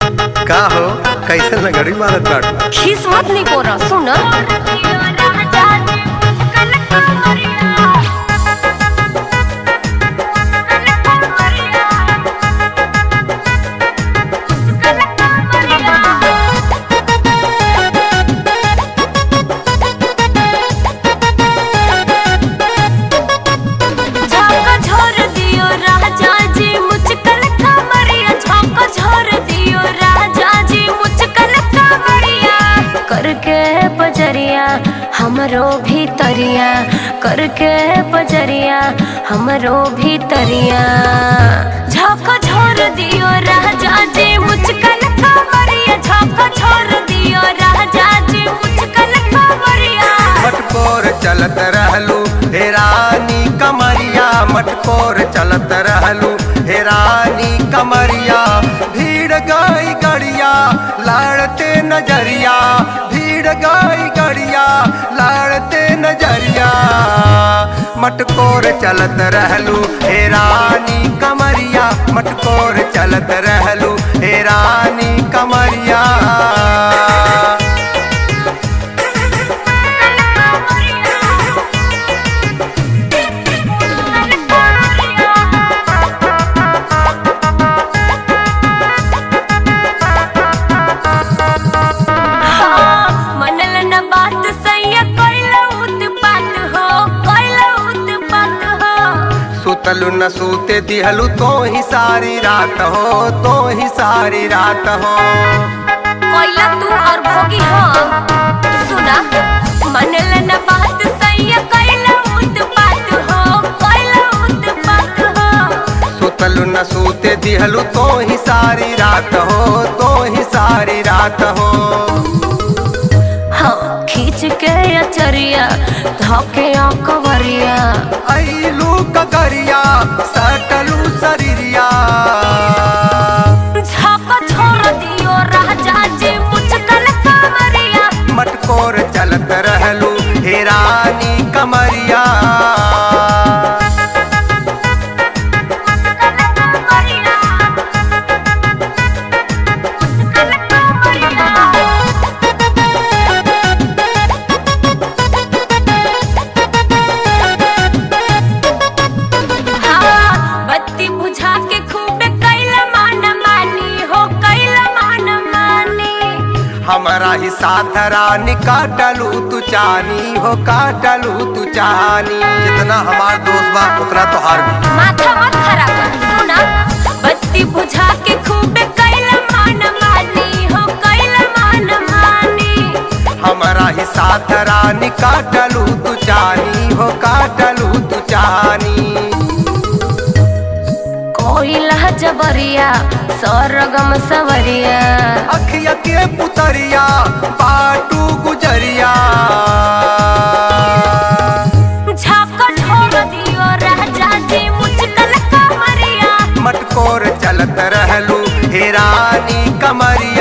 का हो कैसे लगड़ी मारत बाड़ू खीस मत नहीं कोरा सुन झाका झोर दियो राजा जी मुझकल कमरिया झाका झोर दियो राजा जी मुझकल कमरिया करके बजरिया हमरो भीतरिया करके बजरिया हमरो भीतरिया झाका झोर दियो राजा जी मुझकल कमरिया झाका झोर दियो राजा जी मुझकल कमरिया मटकोर चलत रहलू हे रानी कमरिया मटकोर चलत रहलू हे रानी कमरिया भीड़ गई गड़िया लड़ते नजरिया भीड़ गई गड़िया लड़ते नजरिया मटकोर चलत रहलू हे रानी कमरिया मटकोर चलत रहलू हे रानी कमरिया हाँ, मनल न बात सैया कैला उत्पात हो कैला उत्पात हो सुतलु न सूते दिहलु तो ही सारी रात हो तो ही सारी रात हो कैला तू और भोगी हम सुना मनल न बात सैया कैला उत्पात हो कैला उत्पात हो सुतलु न सूते दिहलु तो ही सारी रात हो तो ही सारी रात हो हाँ खींच के अचरिया धोके कवरिया ऐलू ककरिया सटलू शरीरिया झाका छोड़ दियो राजा जी मुझकल कमरिया मटकोर चलत रहलू हे रानी कमरिया हाँ, बत्ती बुझा के खूब कैला मान मानी हो कैला मान मानी हमारा ही साथ रानी काटलू तू चानी हो काटलू तू चानी जितना हमार दोस्त बा उतना तोहार भी माथा मत खराब कर सुना बत्ती बुझा के खूब कैला मान मानी हो कैला मान मानी हमारा ही साथ रानी काटलू तू चानी हो काटलू तू चानी कोइला जबरिया सरगम सवरिया अखिया के पुतरिया पाटू गुजरिया झाका छोड़ दियो राजा जी मुझकल कमरिया मटकोर चलत रहलू हे रानी कमरिया